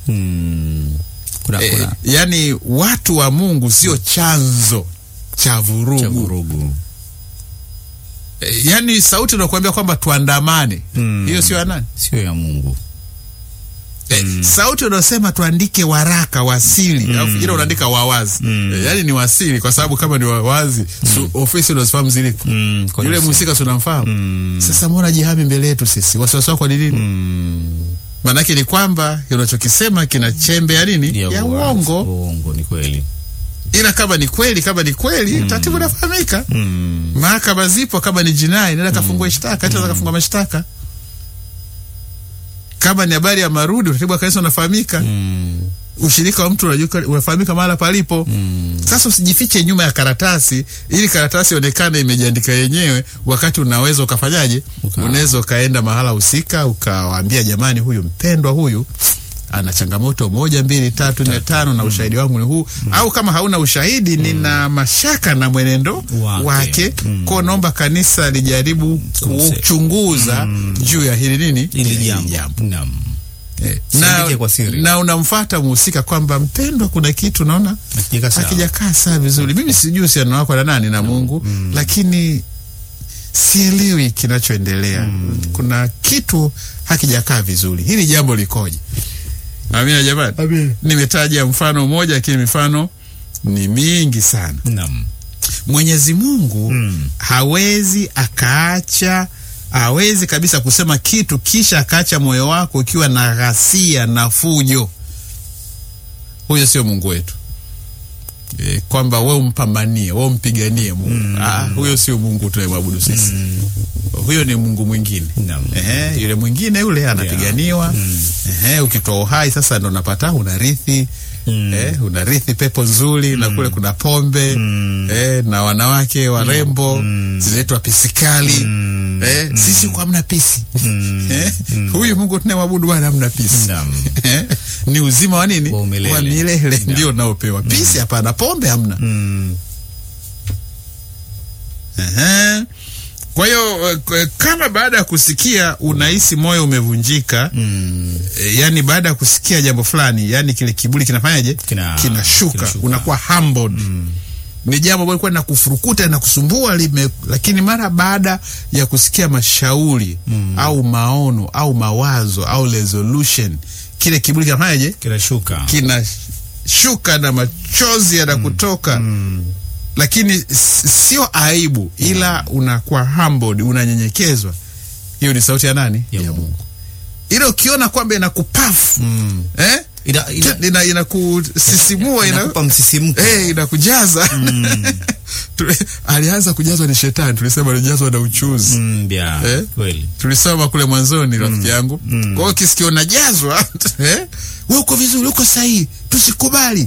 Mm. Kuna, Eh, kuna yani watu wa Mungu sio chanzo cha cha vurugu. vurugu. Eh, yani sauti inakuambia kwamba tuandamane, Mm. hiyo sio ya nani? Sio ya Mungu. Eh, sauti unaosema tuandike waraka wasili alafu ile unaandika wawazi Mm. eh, yani ni wasili kwa sababu kama ni wawazi su, ofisi unazifahamu ziliko Mm. kwa yule nini? mhusika si unamfahamu Mm. sasa mbona jihami mbele yetu sisi wasiwasi wako ni nini Mm. maanake ni kwamba unachokisema kina chembe ya nini ya, uwazi. uongo Uongo ni kweli. ila kama ni kweli kama ni kweli taratibu inafahamika Mm. mahakama zipo kama ni jinai nenda kafungua shtaka hata kafungua mashtaka kama ni habari ya marudi utaratibu wa kanisa unafahamika Mm. ushirika wa mtu unajua unafahamika mahala palipo Mm. sasa usijifiche nyuma ya karatasi ili karatasi ionekane imejiandika yenyewe wakati unaweza ukafanyaje Uka- unaweza ukaenda mahala husika ukawaambia jamani huyu mpendwa huyu ana changamoto moja mbili tatu nne tano na ushahidi wangu ni huu au kama hauna ushahidi nina mashaka na mwenendo Wake. wake, Mm. kwao naomba kanisa lijaribu Kumse- kuchunguza juu ya hili nini Ili Hili jambo. Naam. Eh, Siandike kwa siri. na unamfata mhusika kwamba mpendwa kuna kitu naona Hakijakaa sawa. hakijakaa saa vizuri. Mimi sijui uhusiano wako na nani na Mungu lakini sielewi kinachoendelea. Kuna kitu hakijakaa vizuri. Hili jambo likoje? Amina jamani. Amina. Nimetaja mfano mmoja, lakini mifano ni mingi sana. Naam. Mwenyezi Mungu Mm. hawezi akaacha hawezi kabisa kusema kitu kisha akaacha moyo wako ukiwa na ghasia na fujo. Huyo sio Mungu wetu. E, kwamba we umpambanie we umpiganie Mungu ah, huyo sio Mungu tunayemwabudu sisi huyo ni Mungu mwingine Naam. Ehe, yule mwingine yule anapiganiwa Ehe, ukitoa uhai sasa ndo unapata unarithi Mm. eh, unarithi pepo nzuri na kule kuna pombe eh, na wanawake warembo zinaitwa pisikali eh, sisi kwa hamna pisi eh, huyu Mungu tunayemwabudu bwana hamna pisi Naam. eh, ni uzima wa nini Wa umilele. wa milele ndio unaopewa pisi hapana pombe hamna Mm. Ehe. Kwa hiyo eh, k- kama baada ya kusikia unahisi moyo umevunjika Mm. e, yani baada ya kusikia jambo fulani yani kile kiburi kinafanyaje Kina- kinashuka kinashuka. unakuwa humbled ni jambo ambalo likuwa linakufurukuta na kusumbua lime, lakini mara baada ya kusikia mashauri au maono au mawazo au resolution kile kiburi kinafanyaje Kinashuka. kinashuka na machozi yanakutoka lakini s- sio aibu ila unakuwa humbled unanyenyekezwa hiyo ni sauti ya nani Ya Mungu. ile ukiona kwamba inakupafu Mm. eh? Ina, ina, ina inakusisimua ina, inakupa msisimko. eh, inakujaza Tuli- alianza kujazwa ni shetani tulisema alijazwa na uchuzi Mm, bia. Eh? Kweli. tulisoma kule mwanzoni rafiki yangu kwa hiyo ukisikia unajazwa eh? we uko vizuri uko sahihi tusikubali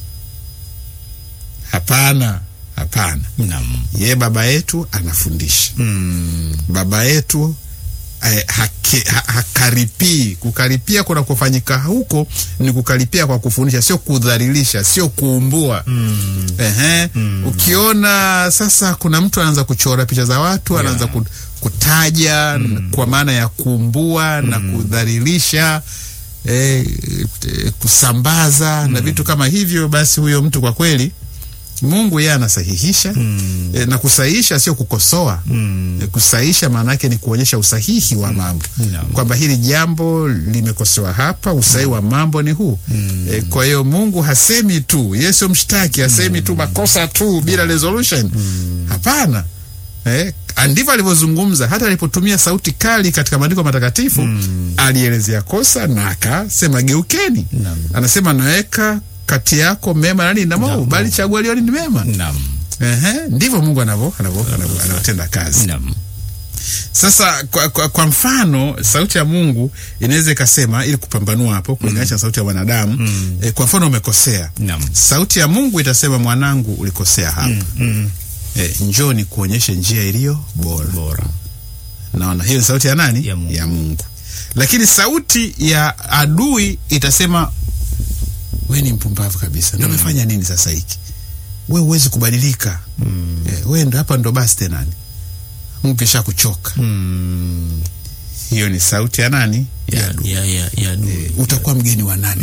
hapana hapana Naam. ye baba yetu anafundisha Mm. baba yetu eh, hake, ha, hakaripii kukaripia kuna kufanyika huko ni kukaripia kwa kufundisha sio kudhalilisha sio kuumbua Mm. Ehe. Ukiona sasa kuna mtu anaanza kuchora picha za watu anaanza ku- kutaja kwa maana ya kuumbua na kudhalilisha eh, eh, kusambaza na vitu kama hivyo, basi huyo mtu kwa kweli Mungu yeye anasahihisha Mm. eh, na kusahihisha sio kukosoa Mm. Eh, kusahihisha maana yake ni kuonyesha usahihi wa mambo Naam. kwamba hili jambo limekosewa hapa, usahihi wa mambo ni huu. E, kwa hiyo Mungu hasemi tu, yeye sio mshtaki, hasemi tu makosa tu bila resolution. Hapana. Eh, ndivyo alivyozungumza hata alipotumia sauti kali katika maandiko matakatifu alielezea kosa na akasema geukeni. Naam. Anasema naweka kati yako mema na nini na maovu, Naam. bali chagua lioni ni mema. Naam. Ehe, ndivyo Mungu anavyo anavyo anavyo- anavyotenda kazi. Naam. Sasa kwa, kwa, kwa mfano sauti ya Mungu inaweza ikasema, ili kupambanua hapo kulinganisha na sauti ya wanadamu eh, kwa mfano umekosea, Naam. sauti ya Mungu itasema, mwanangu, ulikosea hapa Mm. eh, njoo ni kuonyeshe njia iliyo bora. Bora. Naona hiyo ni sauti ya nani? Ya Mungu. ya Mungu. Lakini sauti ya adui itasema, we ni mpumbavu kabisa, ndo umefanya nini sasa hiki? We huwezi kubadilika eh, we ndo hapa ndo basi tenani, Mungu kisha kuchoka. Mm. Hiyo ni sauti ya nani? Ya, ya, ya, ya adui. utakuwa mgeni wa nani